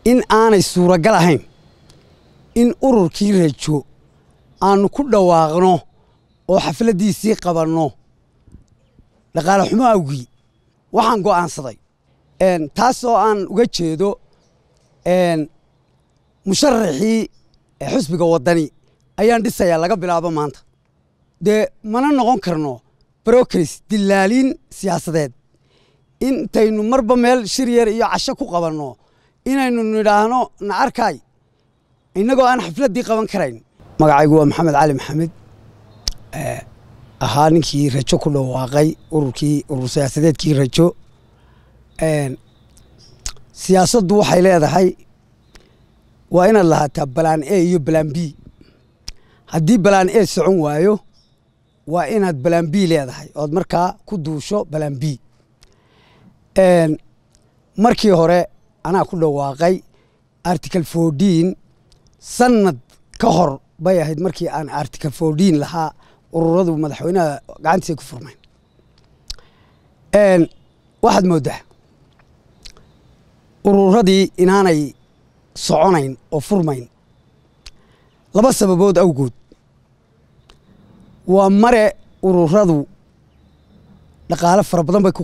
in aanay suuragal ahayn in ururkii rajo aanu ku dhawaaqno oo xafladdiisii qabanno dhaqaale xumo awgii waxaan go'aansaday taas oo aan uga jeedo musharaxii xusbiga waddani ayaan dhisayaa laga bilaabo maanta dee mana noqon karno brokris dilaaliin siyaasadeed intaynu marba meel shir yar iyo casho ku qabanno inaynu nidhaahno na arkaay innagoo aan xafladdii qaban karayn magacaygu waa maxamed cali maxamed ahaa ninkii rajo ku dhawaaqay ururkii urur siyaasadeedkii rajo siyaasaddu waxay leedahay waa inaad lahaataa balaan a iyo balaan b haddii balaan a socon waayo waa inaad balaan b leedahay ood markaa ku duusho balaan b markii hore anaa ku dhawaaqay article fourteen sanad ka hor bay ahayd markii aan article fourteen lahaa ururadu madaxweynaha gacantiisay ku furmayn waxaad mooddaa ururadii inaanay soconayn oo furmayn laba sababood awgood waa mare ururadu dhaqaale fara badan bay ku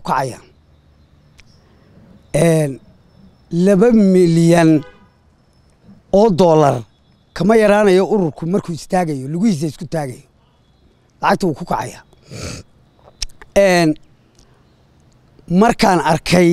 kacayaan laba milyan oo dollar kama yaraanayo ururku markuu istaagayo lugihiisa isku taagayo lacagta wuu ku kacaya markaan arkay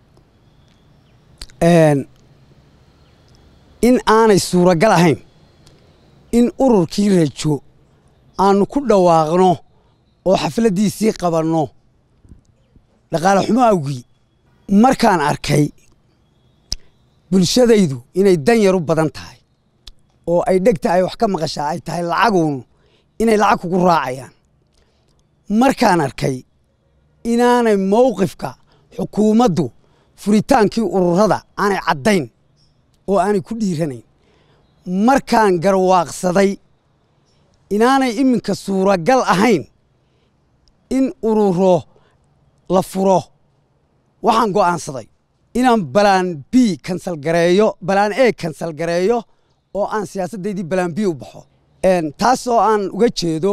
in aanay suuragal ahayn in ururkii rajo aanu ku dhawaaqno oo xafladdiisii qabanno dhaqaale xumo awgii markaan arkay bulshadaydu inay dan yar u badan tahay oo ay dhegta ay wax ka maqashaa ay tahay lacaguunu inay lacag kugu raacayaan markaan arkay inaanay mowqifka xukuumaddu furitaankii ururada aanay caddayn oo aanay ku dhiiranayn markaan garwaaqsaday inaanay iminka suuragal ahayn in ururo la furo waxaan go'aansaday inaan balaan b kansal gareeyo balaan a kansal gareeyo oo aan siyaasaddaydii balaan b u baxo taas oo aan uga jeedo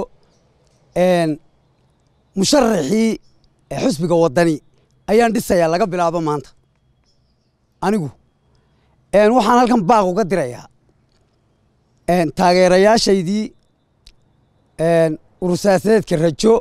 musharaxii xusbiga waddani ayaan dhisayaa laga bilaabo maanta anigu waxaan halkan baaq uga dirayaa taageerayaashaydii urur siyaasadeedka rajo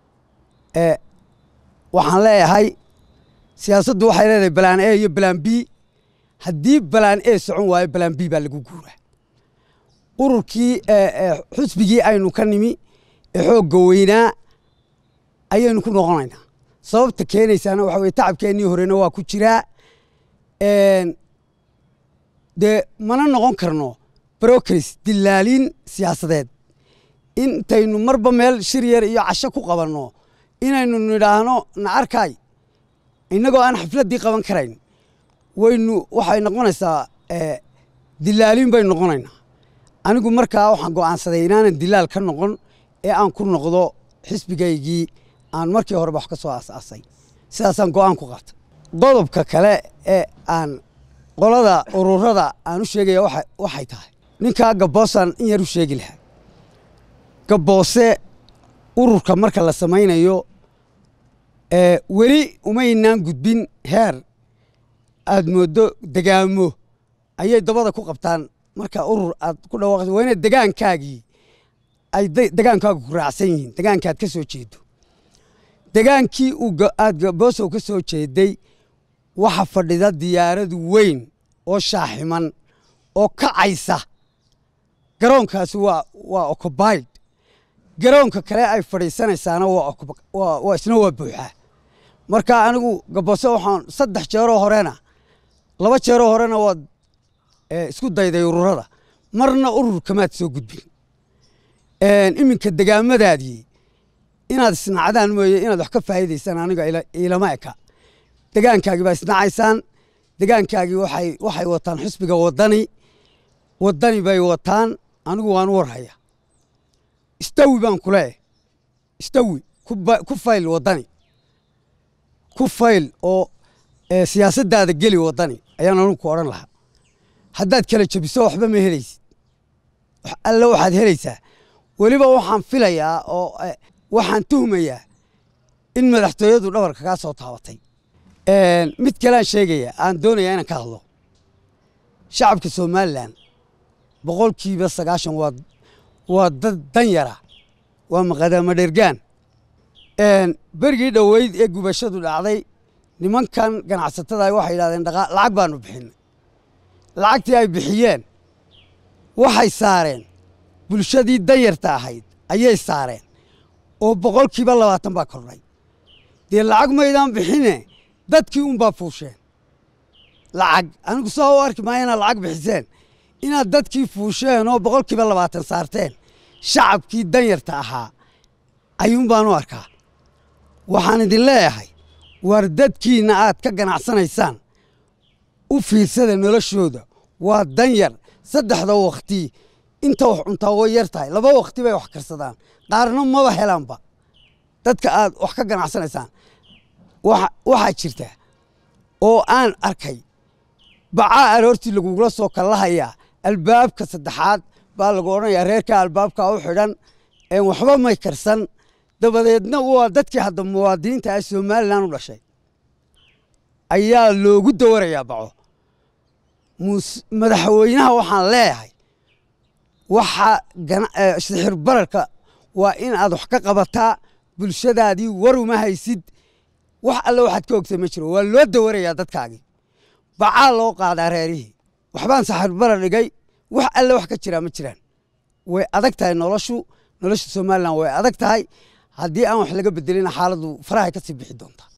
waxaan leeyahay siyaasaddu waxay leedahay balaan a iyo balaan b haddii balaan a socon waayo balaan b baa lagu guuraa ururkii xusbigii aynu ka nimi ee xoogga weynaa ayaynu ku noqonaynaa sababta keenaysaana waxa weye tacabkeennii horena waa ku jiraa dee mana noqon karno brokris dilaaliin siyaasadeed intaynu marba meel shir yar iyo casho ku qabanno inaynu nidhaahno na arkaay innagoo aan xafladdii qaban karayn waynu waxay noqonaysaa dilaaliin baynu noqonaynaa anigu markaa waxaan go'aansaday inaanan dilaal ka noqon ee aan ku noqdo xisbigaygii aan markii horeba wax ka soo asaasay sidaasaan go'aan ku qaatay qodobka kale ee aan qolada ururada aan u sheegaya waxay tahay ninkaa gabboosaan in yar u sheegi lahaa gabboose ururka marka la samaynayo weli umaynaan gudbin heer aad mooddo degaamo ayay dabada ku qabtaan marka urur aad ku dhawaaqayso waa inaad degaankaagii ay degaankaagu ku raacsan yihiin degaankaad ka soo jeedo degaankii aad gaboosow ka soo jeeday waxa fadhida diyaaradu weyn oo shaaximan oo kacaysa garoonkaasi waa waa ocobayd garoonka kale ay fadhiisanaysaana waa isna waa buuxaa marka anigu gaboose waxaan saddex jeeroo horena laba jeeroo horena waad isku dayday ururada marna urur kamaad soo gudbin iminka degaamadaadii inaad isnacdaan mooye inaad wax ka faa'iidaysaan aniga ilama eka degaankaagii baa isnacaysaan degaankaagii waxay waxay wataan xusbiga waddani waddani bay wataan anigu waan u warhaya istawi baan ku leeyahay istawi ku fayl waddani ku fayl oo siyaasaddaada geli waddani ayaan anigu ku odhan lahaa haddaad kala jebiso waxba ma helaysid alle waxaad helaysaa weliba waxaan filayaa oo waxaan tuhmayaa in madaxtooyadu dhabarka kaa soo taabatay mid kalean sheegaya aan doonayaa inaan ka hadlo shacabka somalilan boqolkiiba sagaashan waa waa dad dan yara waa maqadaama dhergaan berigii dhoweyd ee gubashadu dhacday nimankan ganacsatada waxay yidhahdeen lacag baanu bixinay lacagtii ay bixiyeen waxay saareen bulshadii danyarta ahayd ayay saareen oo boqolkiiba labaatan baa kordhay dee lacag maydaan bixine dadkii unbaa fuusheen lacag anigu saa u arki maaya inaad lacag bixiseen inaad dadkii fuusheen oo boqolkiiba labaatan saarteen shacabkii danyarta ahaa ayuun baan u arkaa waxaan idin leeyahay waar dadkiinna aad ka ganacsanaysaan u fiirsada noloshooda waa danyar saddexda wakhti inta wax cuntaa way yar tahay laba wakhti bay wax karsadaan qaarna maba helaanba dadka aad wax ka ganacsanaysaan waxaa jirta oo aan arkay bacaa aroortii lagugula soo kallahayaa albaabka saddexaad baa lagu odhanayaa reerka albaabka u xidhan waxba may karsan dabadeedna waa dadkii hadda muwaadiniinta ah somalilan u dhashay ayaa loogu dawarayaa baco madaxweynaha waxaan leeyahay waxa sixir bararka waa in aad wax ka qabataa bulshadaadii war uma haysid wax alle waxaad ka ogtay ma jiro waa loo dawarayaa dadkaagii bacaa loo qaadaa reerihii waxbaan sixir barar dhigay wax alle wax ka jiraa ma jiraan way adag tahay noloshu nolosha somalilan way adag tahay haddii aan wax laga bedelina xaaladdu farahay ka sii bixi doontaa